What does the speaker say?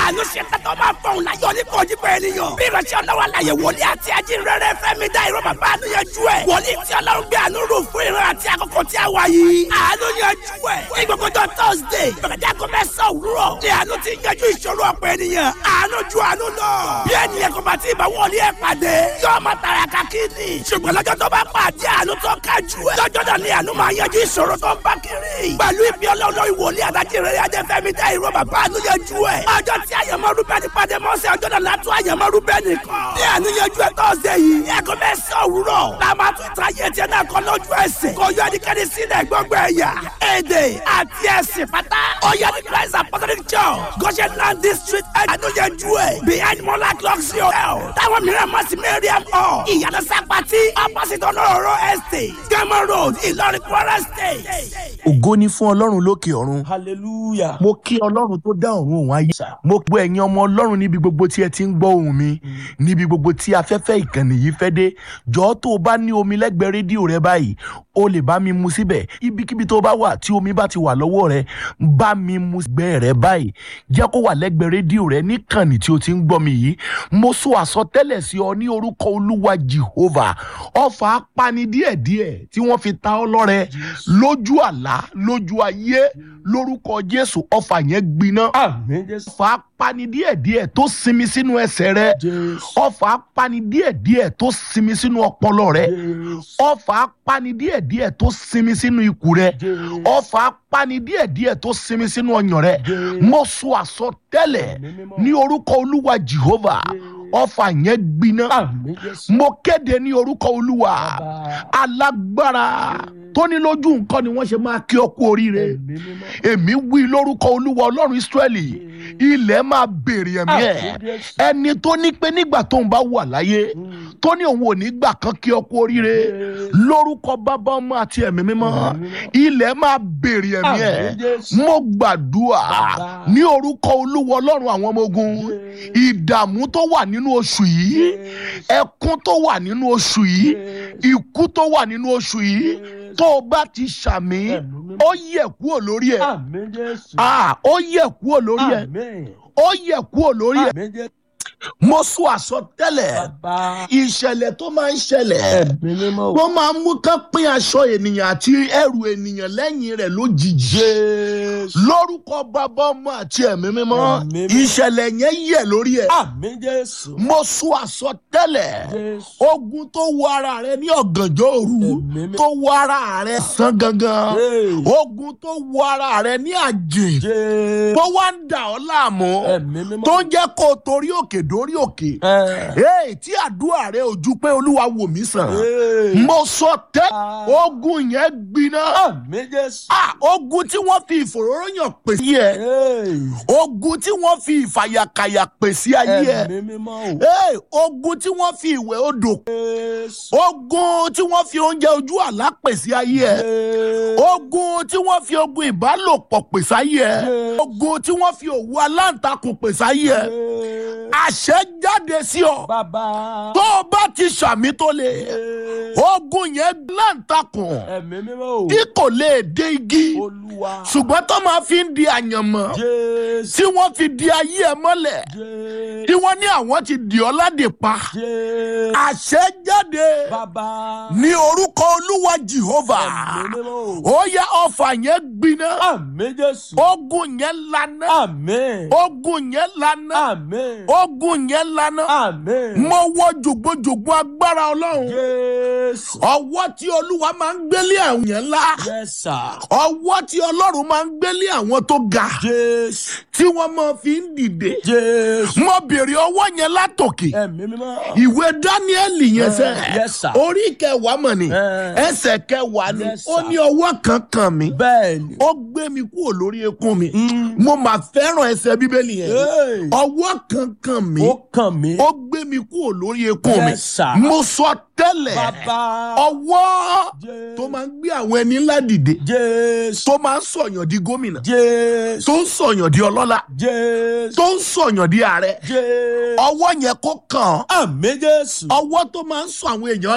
àánú ṣe tẹ́tọ́ máa fọ̀hún láyọ̀ ní kojú pé ènìyàn. bí ìránṣẹ́ ọlọ́wọ́ àlàyé wòlíì àti ajínrere fẹ́mi dá ìró bàbá àánú yanjú ẹ̀. wòlíì tí ọlọ́run gbé àánú rò fún ìran àti àkókò tí a wà yìí. àánú yanjú ẹ̀. ní gbogbo tó thursday bẹ̀rẹ̀dẹ́ àgọ́ mẹ́sàn-án òwúrọ̀. ní àánú ti yanjú ìṣòro ọ̀pọ̀ ènìyàn. àánú ju àánú lọ. bí ènìyàn kò bá ti bá wòlíì ẹ̀ pàdé. yóò máa tàràkà kíni. ṣùgbọ́n lọ́jọ́ tó bá pàdé àánú tó kájú ẹ̀. lọ́jọ́ náà ni àánú máa yanjú ìṣòro tó ń bá kiri. pẹ̀lú ìfi ọlọ́run ìwòlíì àtàjẹrẹ ajẹ́fẹ́mi dá ìró bàbá àánú yanjú ẹ̀. ọjọ́ tí àyànmọ́rú bẹ́ẹ̀ ni pàdé mọ́sẹ̀ ọjọ́ náà látún àyànmọ́rú bẹ́ẹ̀ nìkan. ní àánú yanjú ẹ̀ tọ́sẹ̀ yìí. ní ẹ̀kọ́ bẹ́ẹ̀ sọ òwúrọ̀. la máa tún ta yé tiẹ̀ náà kọ́ lójú ẹsẹ̀. kò yọ ẹnikẹ́ni sílẹ̀ gbọ́ngbọ́ ẹ̀yà. èdè àti ẹ̀sìn pátá. ọ̀yá ní christ apostolic church. goshen land district àánú yanjú ẹ̀. behind mola luxury hotel. táwọn mìíràn mọ̀ sí mariam hall. ìyànà sápàtì opposite ọlọ́rọ̀ estate. gama road ìlọrin kwara state. ògo ni fún ọlọ́run lókè ọ̀run hallelujah. mo kí ọlọ́run tó dá ọ̀run òun ayé mo gbọ́ ẹ̀yin ọmọ ọlọ́run níbi gbogbo tí ẹ ti ń gbọ́ ohùn mi níbi gbogbo tí afẹ́fẹ́ ìkànnì yìí fẹ́ dé jọ̀ọ́ tó o bá ní omi lẹ́gbẹ̀ẹ́ rédíò rẹ báyìí o lè bá mi mu síbẹ̀ ibikíbi tó o bá wà tí omi bá ti wà lọ́wọ́ rẹ bá mi mu gbẹ́ rẹ báyìí jẹ́ kó wà lẹ́gbẹ̀ẹ́ rédíò rẹ níkànnì tí o ti ń gbọ́ mi yìí mo sọ àsọtẹ́lẹ̀ sí ọ ní orúkọ olúwa jehovah ọfà apani díẹ̀díẹ̀ tí wọ́n fi ta ọ lọ́rẹ lójú àlá lójú ayé lórúkọ jésù ọfà yẹn gbiná àmín jésù. ọfà apani díẹ̀díẹ̀ tó sinmi sínú ẹsẹ̀ rẹ jésù. ọfà apani díẹ̀díẹ̀ tó sinmi sínú ọpọlọ rẹ jésù. ọfà apani díẹ̀díẹ̀ tó sinmi sínú ikùn rẹ jésù. ọfà apani díẹ̀díẹ̀ tó sinmi sínú ọyàn rẹ Jésù. mo sọ àsọtẹ́lẹ̀ Àmín mímọ́. ní orúkọ olúwa jehovah Jésù. ọfà yẹn gbiná àmín jésù. mo kéde ní orúkọ olúwa Bàbá. alágbára tó ní lójú nǹkan ni wọ́n ṣe máa kí ọ kú oríire ẹ̀mí mímọ́. èmi wí lórúkọ olúwa ọlọ́run israẹli ilẹ̀ máa béèrè ẹ̀mí ẹ̀ Àmín Jésù. ẹni tó ní pé nígbà tóun bá wà láyé tó ní òun ò ní gbà kan kí ọ kú oríire Jésù. lórúkọ bàbá ọmọ àti ẹ̀mí mímọ́ Ẹ̀mí mímọ́. ilẹ̀ máa béèrè ẹ̀mí ẹ̀ Àmín Jésù. mo gbàdúrà Bàbá. ní orúkọ olúwa ọlọ́run àwọn ọmọ ogun Jésù. ìdààmú tó wà nínú oṣù yìí ẹkún tó wà nínú oṣù yìí ikú tó wà nínú oṣù yìí tó o bá ti ṣàmì Ẹ̀mí mímọ́. ó yẹ kúrò lórí ẹ àmín jésù. Ah, ó yẹ kúrò lórí ẹ àmín. ó yẹ kúrò lórí ẹ àmín jésù. mo sọ àsọtẹ́lẹ̀ bàbá. ìṣẹ̀lẹ̀ tó máa ń ṣẹlẹ̀ ẹ̀mí mímọ́. wọ́n máa ń mú kán pín aṣọ ènìyàn àti ẹrù ènìyàn lẹ́yìn rẹ̀ lójijì jésù. lórúkọ bàbá ọmọ àti ẹ̀mí mímọ́ Ẹ̀mí mímọ́. ìṣẹ̀lẹ̀ yẹn yẹ lórí ẹ àmín jésù. mo sọ àsọtẹ́lẹ̀ jésù. ogun tó wọ ara rẹ ní ọ̀gànjọ́ òru Ẹ̀mí mi- tó wọ ara rẹ sán gangan Hey. ogun tó wọ ara rẹ ní àjè jésù. tó wá ń dà ọ́ láàmú ẹ̀mí mímọ́. tó ń jẹ́ kó o torí òkè dórí òkè ẹ̀. Hey, tí àdúrà rẹ ò ju pé olúwa wò mí sàn Hey. mo sọ tẹ́ Ah. ogun yẹn gbiná àmín jésù. Ah, ogun tí wọ́n fi ìfòróróyàn pèsè yẹ Hey. ogun tí wọ́n fi ìfàyàkàyà pèsè ayé ẹ ẹ̀mí mímọ́ o. Hey, ogun tí wọ́n fi ìwẹ̀ odò jésù. ogun tí wọ́n fi oúnjẹ ojú àlá pèsè ayé ẹ Jésù. ogun tí wọ́n fi ogun ìbálòpọ̀ pèsè ayé ẹ Jésù. ogun tí wọ́n fi òwú aláǹtakùn pèsè ayé ẹ Jésù. àṣẹ jáde sí ọ bàbá. tó o bá ti ṣàmì tó lè Jésù. ogun yẹn láǹtakùn ẹ̀mí mímọ́ o. tí kò lè dé igi olúwa. ṣùgbọ́n tó máa fi ń di àyànmọ́ jésù. tí wọ́n fi di ayé ẹ mọ́lẹ̀ jésù. tí wọ́n ní àwọn ti dì ọ́ ládè pa jésù. àṣẹ jáde bàbá. ní orúkọ olúwa jehovah ẹ̀mí mímọ́ o. ó yẹ ọfà yẹn gbiná àmín jésù. ogun yẹn lana àmín. ogun yẹn lana àmín. ogun yẹn lana àmín. mo wọ jògbójògbó agbára ọlọ́run jésù. ọwọ́ tí olúwa máa ń gbélé àwọn yẹn ńlá yes sir. ọwọ́ tí ọlọ́run máa ń gbélé àwọn tó ga jésù. tí wọ́n máa fi ń dìde jésù. mo bèrè ọwọ́ yẹn látòkè ẹ̀mí mímọ́. ìwé dáníẹ́lì yẹn sẹ́ Eh, yes, sir. orí kẹwàá mọ̀ ni Eh. ẹsẹ̀ kẹwàá ni Yes, ó sir. ní ọwọ́ kan kàn mí bẹ́ẹ̀ ni. ó gbé mi kúrò lórí eékún mi mo máa fẹ́ràn ẹsẹ̀ bíbélì yẹn Hey. ọwọ́ kan kàn mí ó kàn mí. ó gbé mi kúrò lórí eékún mi Yes, sir. mo sọ tẹ́lẹ̀ bàbá. ọwọ́ Jésù. tó máa ń gbé àwọn ẹni ńlá dìde jésù. tó máa ń sọ̀yàn di gómìnà jésù. tó ń sọ̀yàn di ọlọ́lá jésù. tó ń sọ̀yàn di ààrẹ jésù. ọwọ́ yẹn kó kàn án àmín jésù. ọwọ́ tó máa ń sọ àwọn èèyàn